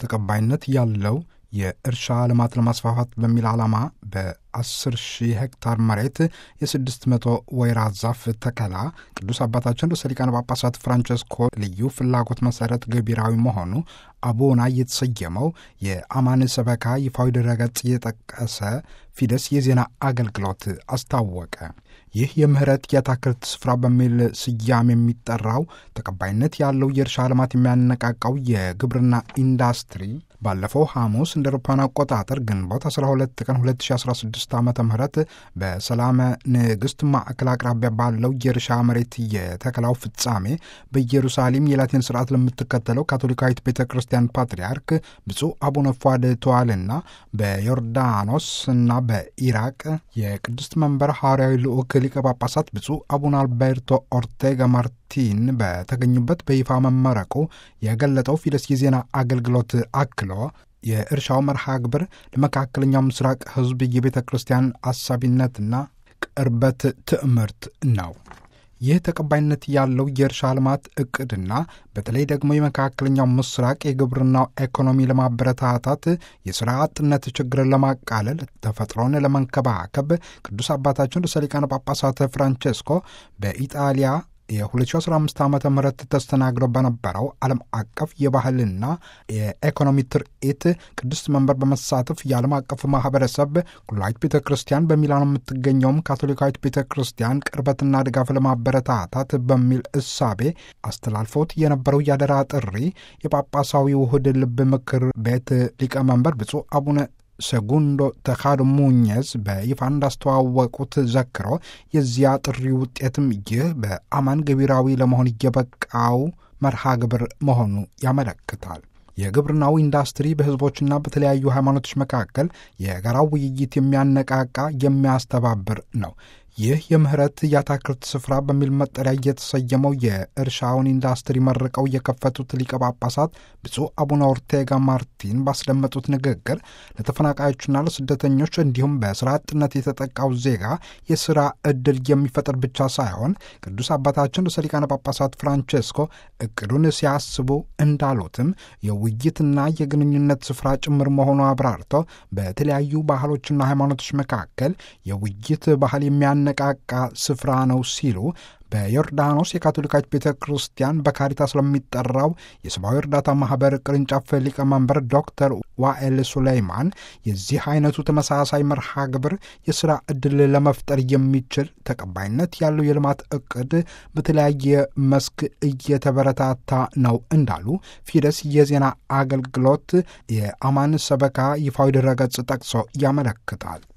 ተቀባይነት ያለው የእርሻ ልማት ለማስፋፋት በሚል ዓላማ በ10 ሺህ ሄክታር መሬት የ600 ወይራ ዛፍ ተከላ ቅዱስ አባታችን ርዕሰ ሊቃነ ጳጳሳት ፍራንቸስኮ ልዩ ፍላጎት መሰረት ገቢራዊ መሆኑ አቡና የተሰየመው የአማን ሰበካ ይፋዊ ድረገጽ የጠቀሰ ፊደስ የዜና አገልግሎት አስታወቀ። ይህ የምህረት የአትክልት ስፍራ በሚል ስያሜ የሚጠራው ተቀባይነት ያለው የእርሻ ልማት የሚያነቃቃው የግብርና ኢንዱስትሪ ባለፈው ሐሙስ እንደ አውሮፓውያን አቆጣጠር ግንቦት 12 ቀን 2016 ዓ ም በሰላመ ንግሥት ማዕከል አቅራቢያ ባለው የእርሻ መሬት የተከላው ፍጻሜ በኢየሩሳሌም የላቲን ስርዓት ለምትከተለው ካቶሊካዊት ቤተ ክርስቲያን ፓትርያርክ ብፁዕ አቡነ ፏድ ተዋልና በዮርዳኖስ እና በኢራቅ የቅድስት መንበር ሐዋርያዊ ልዑክ ሊቀ ጳጳሳት ብፁዕ አቡነ አልቤርቶ ኦርቴጋ ማርቲን በተገኙበት በይፋ መመረቁ የገለጠው ፊደስ የዜና አገልግሎት አክሎ የእርሻው መርሃ ግብር ለመካከለኛው ምስራቅ ሕዝብ የቤተ ክርስቲያን አሳቢነትና ቅርበት ትዕምርት ነው። ይህ ተቀባይነት ያለው የእርሻ ልማት እቅድና በተለይ ደግሞ የመካከለኛው ምስራቅ የግብርናው ኢኮኖሚ ለማበረታታት የሥራ አጥነት ችግርን ለማቃለል ተፈጥሮን ለመንከባከብ ቅዱስ አባታችን ርዕሰ ሊቃነ ጳጳሳት ፍራንቼስኮ በኢጣሊያ የ2015 ዓ ም ተስተናግዶ በነበረው ዓለም አቀፍ የባህልና የኢኮኖሚ ትርኢት ቅድስት መንበር በመሳተፍ የዓለም አቀፍ ማህበረሰብ ኩላዊት ቤተ ክርስቲያን በሚላን የምትገኘውም ካቶሊካዊት ቤተ ክርስቲያን ቅርበትና ድጋፍ ለማበረታታት በሚል እሳቤ አስተላልፎት የነበረው ያደራ ጥሪ የጳጳሳዊ ውህድ ልብ ምክር ቤት ሊቀመንበር ብፁዕ አቡነ ሰጉንዶ ተካዶ ሙኘዝ በይፋ እንዳስተዋወቁት ዘክሮ የዚያ ጥሪ ውጤትም ይህ በአማን ገቢራዊ ለመሆን እየበቃው መርሃ ግብር መሆኑ ያመለክታል። የግብርናው ኢንዱስትሪ በሕዝቦችና በተለያዩ ሃይማኖቶች መካከል የጋራ ውይይት የሚያነቃቃ የሚያስተባብር ነው። ይህ የምህረት የአትክልት ስፍራ በሚል መጠሪያ የተሰየመው የእርሻውን ኢንዱስትሪ መርቀው የከፈቱት ሊቀ ጳጳሳት ብፁዕ አቡነ ኦርቴጋ ማርቲን ባስደመጡት ንግግር ለተፈናቃዮችና ለስደተኞች እንዲሁም በስራ አጥነት የተጠቃው ዜጋ የስራ እድል የሚፈጥር ብቻ ሳይሆን ቅዱስ አባታችን ርዕሰ ሊቃነ ጳጳሳት ፍራንቼስኮ እቅዱን ሲያስቡ እንዳሉትም የውይይትና የግንኙነት ስፍራ ጭምር መሆኑ አብራርቶ በተለያዩ ባህሎችና ሃይማኖቶች መካከል የውይይት ባህል የሚያ ነቃቃ ስፍራ ነው ሲሉ በዮርዳኖስ የካቶሊካዊት ቤተ ክርስቲያን በካሪታስ ለሚጠራው የሰብአዊ እርዳታ ማህበር ቅርንጫፍ ሊቀመንበር ዶክተር ዋኤል ሱሌይማን የዚህ አይነቱ ተመሳሳይ መርሃ ግብር የሥራ ዕድል ለመፍጠር የሚችል ተቀባይነት ያለው የልማት ዕቅድ በተለያየ መስክ እየተበረታታ ነው እንዳሉ ፊደስ የዜና አገልግሎት የአማን ሰበካ ይፋዊ ድረገጽ ጠቅሶ ያመለክታል።